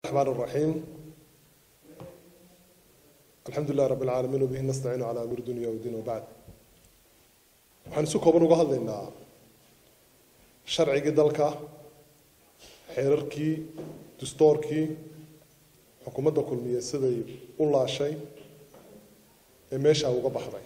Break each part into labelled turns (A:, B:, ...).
A: الرحمن الرحيم الحمد لله رب العالمين وبه نستعين على أمر الدنيا والدين وبعد waxaan isu kooban uga hadlaynaa sharcigii dalka xeerarkii dastoorkii xukuumadda kulmiye siday u laashay ee meeshaa uga baxday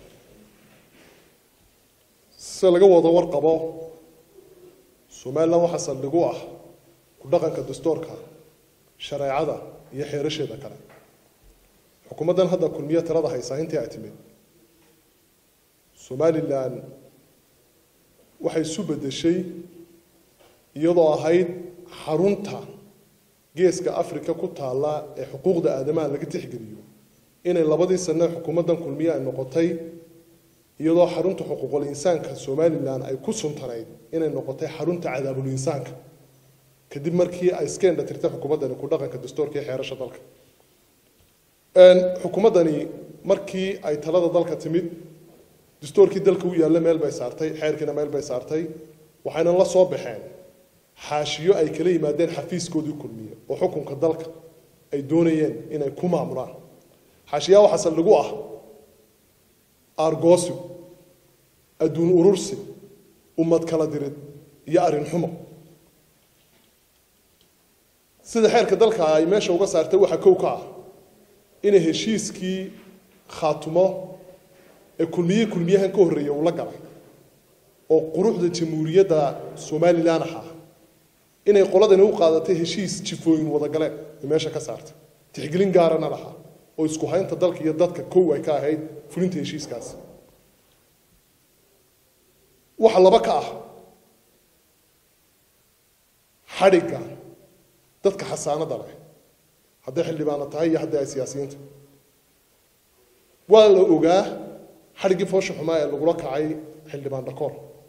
A: sida laga wada warqabo somalilan waxaa saldhig u ah ku dhaqanka dastoorka shareecada iyo xeerasheeda kale xukuumaddan hadda kulmiye talada haysaa intii ay timid somalilan waxay isu beddeshay iyadoo ahayd xarunta geeska africa ku taalla ee xuquuqda aadamaha laga tixgeliyo inay labadii sane xukuumaddan kulmiye ay noqotay iyadoo xarunta xuquuqul insaanka somalilan ay ku suntanayd inay noqotay xarunta cadaabul insaanka kadib markii ay iska indhatirtay xukuumaddani ku dhaqanka dastoorka iyo xeerasha dalka xukuumaddani markii ay talada dalka timid dastoorkii dalka u yaalla meel bay saartay xeerkiina meel bay saartay waxayna la soo baxeen xaashiyo ay kala yimaadeen xafiiskoodii kulmiye oo xukunka dalka ay doonayeen inay ku maamulaan xaashiyaa waxaa saldhigu ah aargoosig adduun urursi ummad kala dirid iyo arrin xumo sida xeerka dalka ay meesha uga saartay waxaa kow ka ah inay heshiiskii khaatumo ee kulmiye kulmiyahan ka horreeya uu la galay oo quruxda jamhuuriyadda somalilan ahaa inay qoladani u qaadatay heshiis jifooyin wadagaleen ay meesha ka saartay tixgelin gaarana lahaa oo isku haynta dalka iyo dadka kow ay ka ahayd fulinta heshiiskaasi waxa laba ka ah xadhigga dadka xasaanada leh hadday xildhibaano tahay iyo hadday ay siyaasiyiinta waa la ogaa xadhiggii foosha xumaa ee lagula kacay xildhibaan dhakoor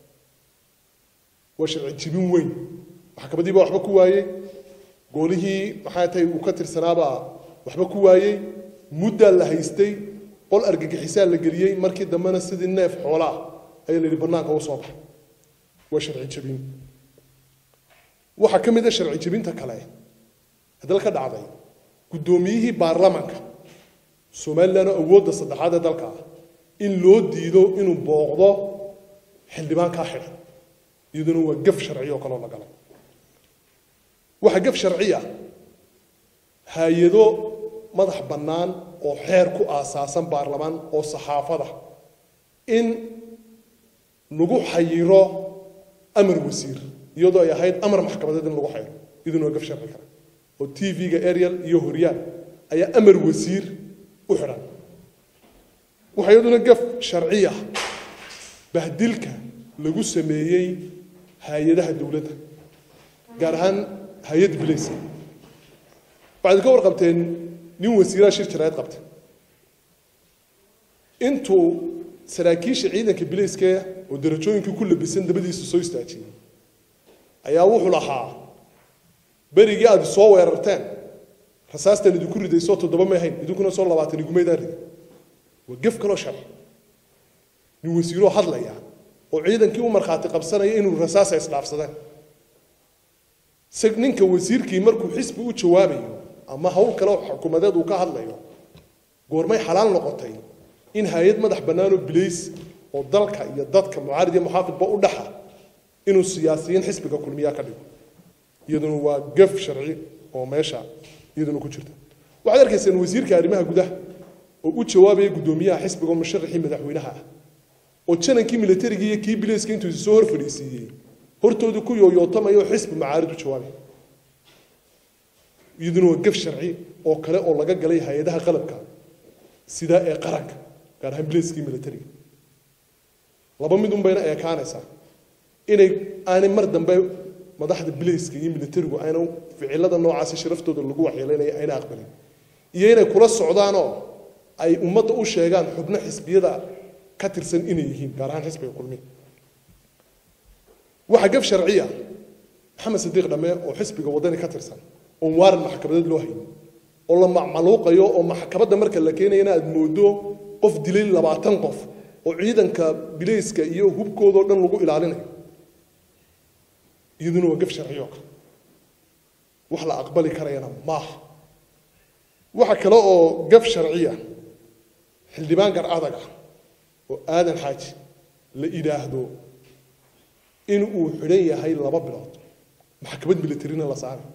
A: waa sharci jibin weyn maxkamadii baa waxba ku waayey goolihii maxaa tahay uu ka tirsanaabaa waxba ku waayey muddaa la haystay qol argagixisaa la geliyey markii dambena sidii neef xoolaa ayaa la yidhi bannaanka u soo baxay waa sharci jebin waxaa ka mid a sharci jebinta kale ee dalka dhacday guddoomiyihii baarlamanka somalilan oo awoodda saddexaad ee dalka ah in loo diido inuu booqdo xildhibaankaa xidhan iyaduna waa gaf sharci oo kaloo la galay waxaa gaf sharciya hay-ado madax bannaan oo xeer ku aasaasan baarlamaan oo saxaafada in lagu xayiro amar wasiir iyadoo ay ahayd amar maxkamadeed in lagu xayiro iyaduna waa gaf sharci kale oo t v-ga ariel iyo horyaal ayaa amar wasiir u xidhan waxaa iyaduna gaf sharciya bahdilka lagu sameeyey hay-adaha dowladda gaar ahaan hay-adda bilayska waxaad ka warqabteen nin wasiiraha shir jaraa'id qabta intuu saraakiisha ciidanka bilayska oo darajooyinkii ku labisan dabadiisa soo istaajiyey ayaa wuxuu lahaa berigii aad soo weerarteen rasaastan idinku ridaysoo toddoba may hayn idinkuna soo labaatan igumaydaan riday waa gef kaloo sharci nin wasiiroo hadlaya oo ciidankii u markhaati qabsanaya inuu rasaasa isdhaafsadeen ninka wasiirkii markuu xisbi u jawaabayo ama hawl kale xukuumadeed uu ka hadlayo goormay xalaal noqotay in hay-ad madax bannaanoo bilays oo dalka iyo dadka mucaarid iyo muxaafidba u dhaxa inuu siyaasiyiin xisbiga kulmiyaa ka dhigo iyaduna waa gaf sharci oo meesha iyaduna ku jirta waxaad arkaysaan wasiirka arrimaha gudaha oo u jawaabaya guddoomiyaha xisbiga oo musharaxii madaxweynaha ah oo janankii milatarigii iyo kii bilayska intuu soo hor fadhiisiiyey hortooda ku yooyootamaya oo xisbi macaarid u jawaabay iyaduna waa gaf sharci oo kale oo laga galay hay-adaha qalabka sida ee qaranka gaar ahaan bilayskii milatariga laba mid un bayna eekaanaysaa inay aanay mar dambe madaxda bilayska iyo militarigu ayna ficilada noocaasi sharaftooda lagu waxyeelaynaya ayna aqbalin iyo inay kula socdaanoo ay ummadda u sheegaan xubno xisbiyada ka tirsan inay yihiin gaar ahaan xisbiga kulmiya waxaa gaf sharciya maxamed sadiiq dhamme oo xisbiga waddani ka tirsan oon waaran maxkamadeed loo haynin oo la macmaluuqayo oo maxkamadda marka la keenayana aad moodo qof dilay labaatan qof oo ciidanka bilayska iyo hubkoodao dhan lagu ilaalinayo iyaduna waa gaf sharciyo kale wax la aqbali karayana maaha waxa kale oo gaf sharciya xildhibaan gar adag ah oo aadan xaaji la idhaahdo in uu xidhan yahay laba bilood maxkamad militarina la saaray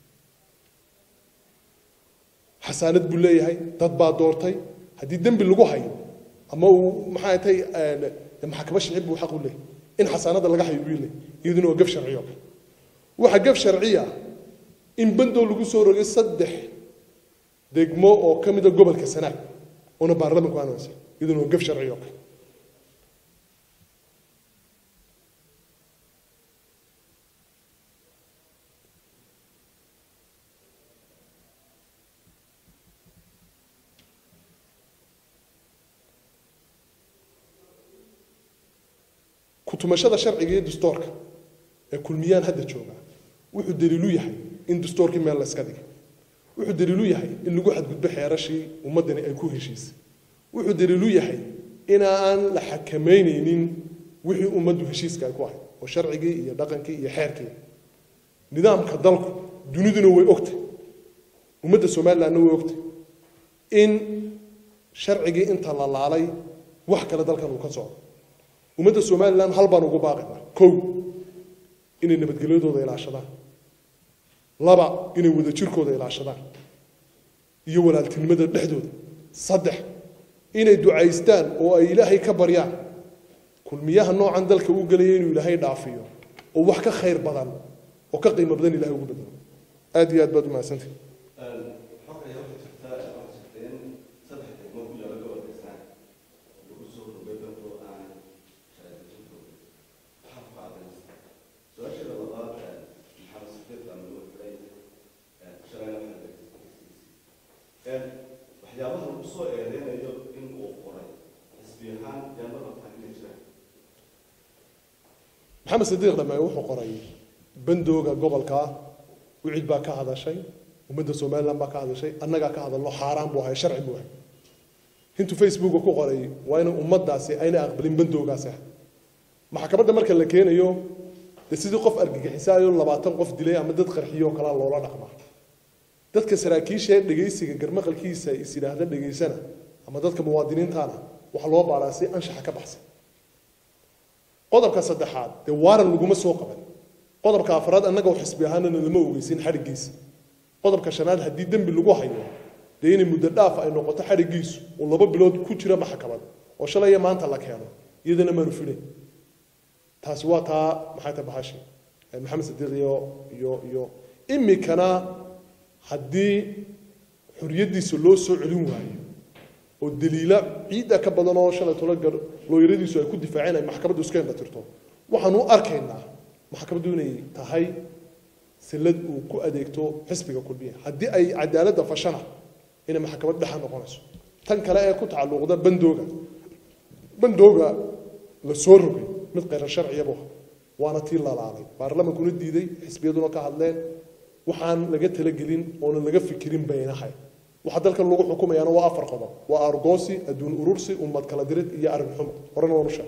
A: xasaanad buu leeyahay dad baa doortay haddii dembi lagu hayo ama uu maxaa tay maxkamad sharci buu xaq u leeyahay in xasaanada laga hayo buu leeyahay iyaduna waa gaf sharciyo kale waxaa gaf sharciya in bandow lagu soo rogay saddex degmo oo ka mida gobolka sanaag oona baarlamanku aanaysa iyaduna waa gaf sharciyo kale kutumashada sharciga iyo dastuurka ee kulmiyaan hadda jooga wuxuu daliilu yahay in dastuurkii meel la iska dhigay wuxuu daliilu yahay in lagu xadgudbo xeerashii ummaddani ay ku heshiisay wuxuu daliilu yahay inaan la xakamaynaynin wixii ummaddu heshiiska ay ku ahayd oo sharcigii iyo dhaqankii iyo xeerkii nidaamka dalku duniduna way ogtay ummadda somalilandna way ogtay in sharcigii inta la laalay wax kale dalkan uu ka socdo ummadda somalilan hal baan ugu baaqaynaa kow inay nabadgelyadooda ilaashadaan laba inay wadajirkooda ilaashadaan iyo walaaltinimada dhexdooda saddex inay ducaystaan oo ay ilaahay ka baryaan kulmiyaha noocan dalka u gelaya inuu ilaahay dhaafiyo oo wax ka khayr badan oo ka qiimo badan ilahay ugu bedelo aad iyo aad baad umahadsantay
B: waxyaabaha lagu soo eedeynayo in uu qoray xisbi ahaan yaama qabtaa inay jiraan
A: maxamed sadiiq dhame wuxuu qoray bandooga gobolka wicid baa ka hadashay ummadda somaliland baa ka hadashay annagaa ka hadalno xaaraan buu ahay sharci buu ahay intuu facebooka ku qoray waa in ummaddaasi ayna aqbalin bandoogaasi ah maxkamadda marka la keenayo dee sidii qof argagixisaayo labaatan qof dilay ama dad qarxiyo kalaa loola dhaqmaa dadka saraakiisha ee dhegaysiga garmaqalkiisa is yidhaahda dhegaysana ama dadka muwaadiniintaana waxaa loo baaraa si anshaxa ka baxsan qodobka saddexaad dee waaran laguma soo qaban qodobka afraad annaga oo xisbi ahaanana lama ogeysin xadhiggiisa qodobka shanaad haddii dembi lagu hayo dee inay muddo dhaaf ay noqoto xadhiggiisu oo laba bilood ku jira maxkamad oo shalay iyo maanta la keeno iyadana maanu filayn taasi waa taa maxay tahay bahashi maxamed sadiiq iyo iyo iyo imikana haddii xoriyaddiisa loo soo celin waayo oo daliila ciidda ka badan oo shalay tolo gar looyaradiisu ay ku difaaceen ay maxkamaddu iska indha tirto waxaanu u arkaynaa maxkamaddu inay tahay sillad uu ku adeegto xisbiga kulmiya haddii ay cadaaladda fashana inay maxkamad dhexa noqonayso tan kale ee ku tacalluqda bandooga bandooga la soo rogay mid khayrar sharciyabu ah waana tii lalaalay baarlamankuna diiday xisbiyaduna ka hadleen waxaan laga talagelin oona laga fikirin baynahay waxa dalkan lagu xukumayaana waa afar qodob waa argoosi adduun urursi ummad kala dirid iyo arrin xumo horena waanu sheeg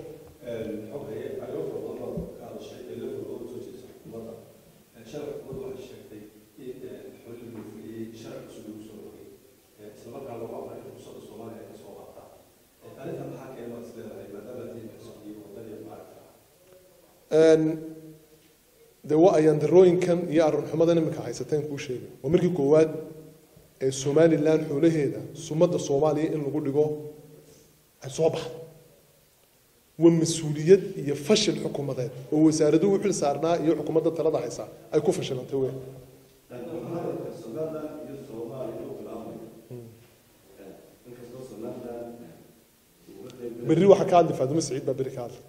A: dee waa ayaan darooyinkan iyo arrinxumadan iminka haysateen kuu sheegay waa markii koowaad ee somalilan xoolaheeda sumadda soomaaliya in lagu dhigo ay soo baxdo waa mas-uuliyad iyo fashil xukuumadeed oo wasaaraduhu u xil saarnaa iyo xukuumadda talada haysa ay ku fashilantay weyn
B: somaliland iyo soomaaliya u bilaabmay inkastoo somaliland
A: berri waxaa ka hadli faadumo saciid baa berri ka hadli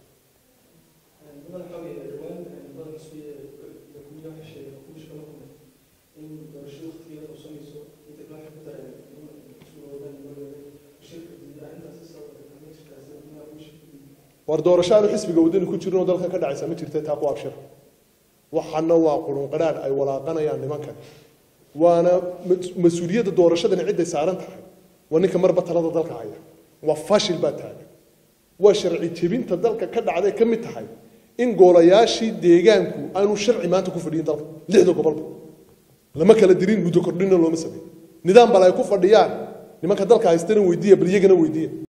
A: war doorasho aanu xisbiga waddani ku jirin oo dalka ka dhacaysa ma jirta taa ku abshir waxana waa qurun qadhaadh ay walaaqanayaan nimankan waana mas-uuliyadda doorashadani cidday saaran tahay waa ninka marba talada dalka haya waa fashil baa taagan waa sharci jebinta dalka ka dhacday ka mid tahay in goolayaashii deegaanku aanu sharci maanta ku fadhiyin dalka lixda gobolba lama kala dirin muddo kordhina looma sameyn nidaam bal ay ku fadhiyaan nimanka dalka haystana weydiiya bal iyagana weydiiya